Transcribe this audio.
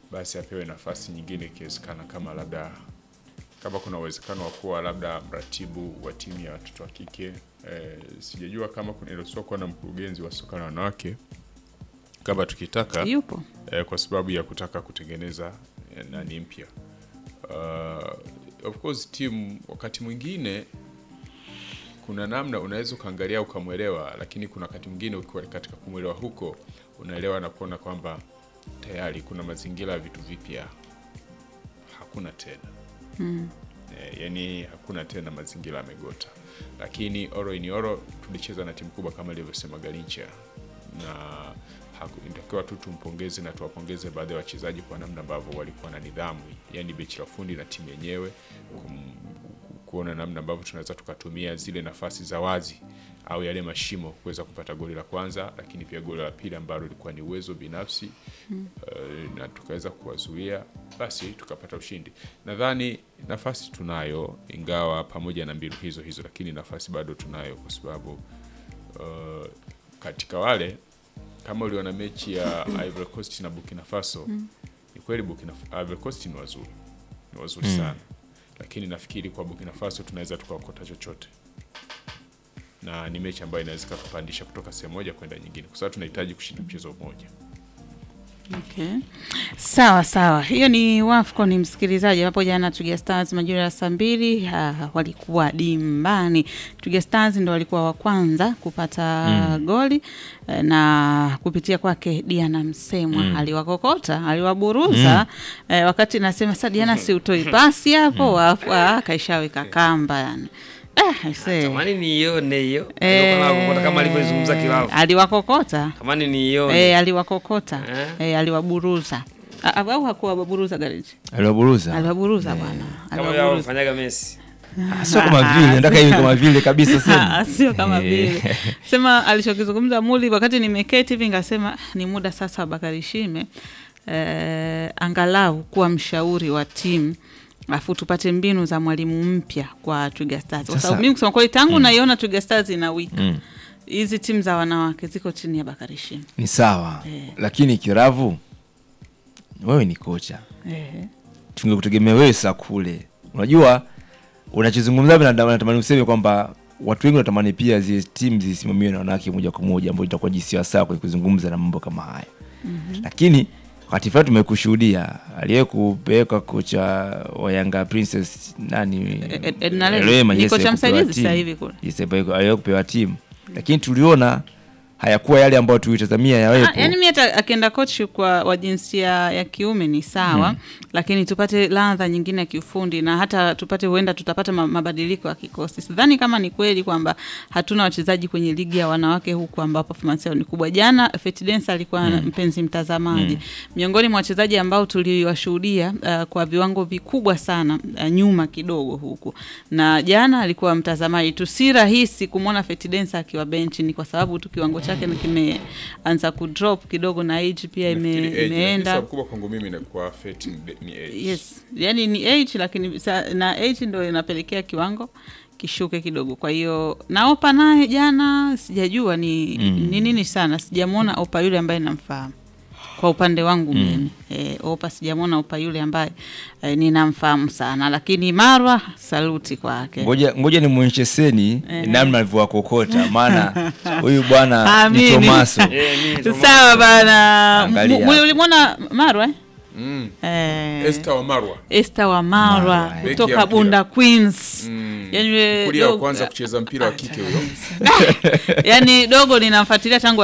basi apewe nafasi nyingine ikiwezekana, kama labda kama kuna uwezekano wa kuwa labda mratibu wa timu ya watoto wa kike eh, sijajua kama kuna inaruhusiwa kuwa na mkurugenzi wa soka la wanawake kama tukitaka yupo eh, kwa sababu ya kutaka kutengeneza eh, nani mpya. Uh, of course timu wakati mwingine kuna namna unaweza ukaangalia ukamwelewa, lakini kuna wakati mwingine ukiwa katika kumwelewa huko unaelewa na kuona kwamba tayari kuna mazingira ya vitu vipya hakuna tena Eh, yani hakuna tena mazingira yamegota, lakini oro ini oro tulicheza na timu kubwa kama ilivyosema Garincha na haku- inatakiwa tu tumpongeze na tuwapongeze baadhi ya wachezaji kwa namna ambavyo walikuwa na nidhamu, yani bechi la fundi na timu yenyewe kum- kuona namna ambavyo tunaweza tukatumia zile nafasi za wazi au yale mashimo kuweza kupata goli la kwanza, lakini pia goli la pili ambalo lilikuwa ni uwezo binafsi eh, na tukaweza kuwazuia, basi tukapata ushindi. Nadhani nafasi tunayo, ingawa pamoja na mbinu hizo hizo, lakini nafasi bado tunayo kwa sababu uh, katika wale kama uliona mechi ya Ivory Coast na Burkina Faso ni kweli Burkina Ivory Coast ni wazuri, ni wazuri sana, lakini nafikiri kwa Burkina Faso tunaweza tukaokota chochote, na ni mechi ambayo inaweza kupandisha kutoka sehemu moja kwenda nyingine, kwa sababu tunahitaji kushinda mchezo mmoja. Okay. Sawa sawa, hiyo ni WAFCON msikilizaji. Hapo jana Twiga Stars majira ya saa mbili ah, walikuwa dimbani. Twiga Stars ndo walikuwa wa kwanza kupata goli eh, na kupitia kwake Diana Msemwa aliwakokota, aliwaburuza eh, wakati nasema sasa Diana, si utoi pasi hapo wafu ah, kaishaweka kamba yani. Ah, I say. Tamani niione hiyo. Eh, Ndio maana kukuta kama alivyozungumza Kilavu. aliwakokota Tamani niione. eh, aliwakokota Eh? eh, aliwaburuza Ah, au hakuwaburuza Gariji aliwaburuza aliwaburuza bwana Kama aliwaburuza. yao fanyaga Messi. Ah, sio kama vile nataka hivi kama vile kabisa sema Ah, sio kama Eh. vile sema alichokizungumza Muli wakati nimeketi hivi ngasema ni muda sasa wa Bakari Shime eh, angalau kuwa mshauri wa timu afu tupate mbinu za mwalimu mpya kwa Twiga Stars kwa Sasa- sababu mimi kusema kweli tangu naiona Twiga Stars ina wiki Mm. hizi timu za wanawake ziko chini ya Bakari Shime ni sawa Eh. lakini kiravu wewe ni kocha eh. tungekutegemea wewe saa kule unajua unachozungumza hivi nata- natamani useme kwamba watu wengi wanatamani pia zile timu zisimamiwe na wanawake moja kwa moja ambayo itakuwa jinsia sawa kwenye kuzungumza na mambo kama haya lakini wakati fulani tumekushuhudia aliye kupeleka kocha wa Yanga Princess nani Ed- Edna Lema. Lema, Ni yes, kocha aliye kupewa msaidizi timu. sasa hivi kule. Yes, aliye kupewa timu lakini tuliona hayakuwa yale ambayo tulitazamia yawepo Ah, yaani mi hata akienda coach kwa wa jinsia ya kiume ni sawa lakini tupate ladha nyingine ya kiufundi na hata tupate huenda tutapata ma- mabadiliko ya kikosi sidhani kama ni kweli kwamba hatuna wachezaji kwenye ligi ya wanawake huku ambao performance yao ni kubwa jana Fetidence alikuwa mpenzi mtazamaji miongoni mwa wachezaji ambao tuliwashuhudia uh, kwa viwango vikubwa sana uh, nyuma kidogo huku na jana alikuwa mtazamaji tu si rahisi kumwona Fetidence akiwa benchi ni kwa sababu tu kiwango chake na kimeanza kudrop kidogo na age pia ime, Nafikiri age, lakini imeenda sababu kubwa kwangu mimi inakuwa fate ni ni age. yes yani ni age lakini sa, na age ndo inapelekea kiwango kishuke kidogo kwa hiyo na opa naye jana sijajua ni ni nini sana sijamwona opa yule ambaye namfahamu kwa upande wangu mimi e, opa sijamwona opa yule ambaye e, ninamfahamu sana lakini marwa saluti kwake ngoja ngoja nimwonyeshe seni namna alivyowakokota maana huyu bwana ni Amini. tomaso Eh, mimi ndo sawa bana Angalia M- hapa. ulimwona marwa eh? Mm. Eh, Esther Wamarwa Esther wa Marwa Marwa, eh. Beki ya kutoka mpira. Bunda Queens. Mm. Yani we- kulia wa dogo- kwanza kucheza mpira wa kike huyo yani dogo ninamfuatilia tangu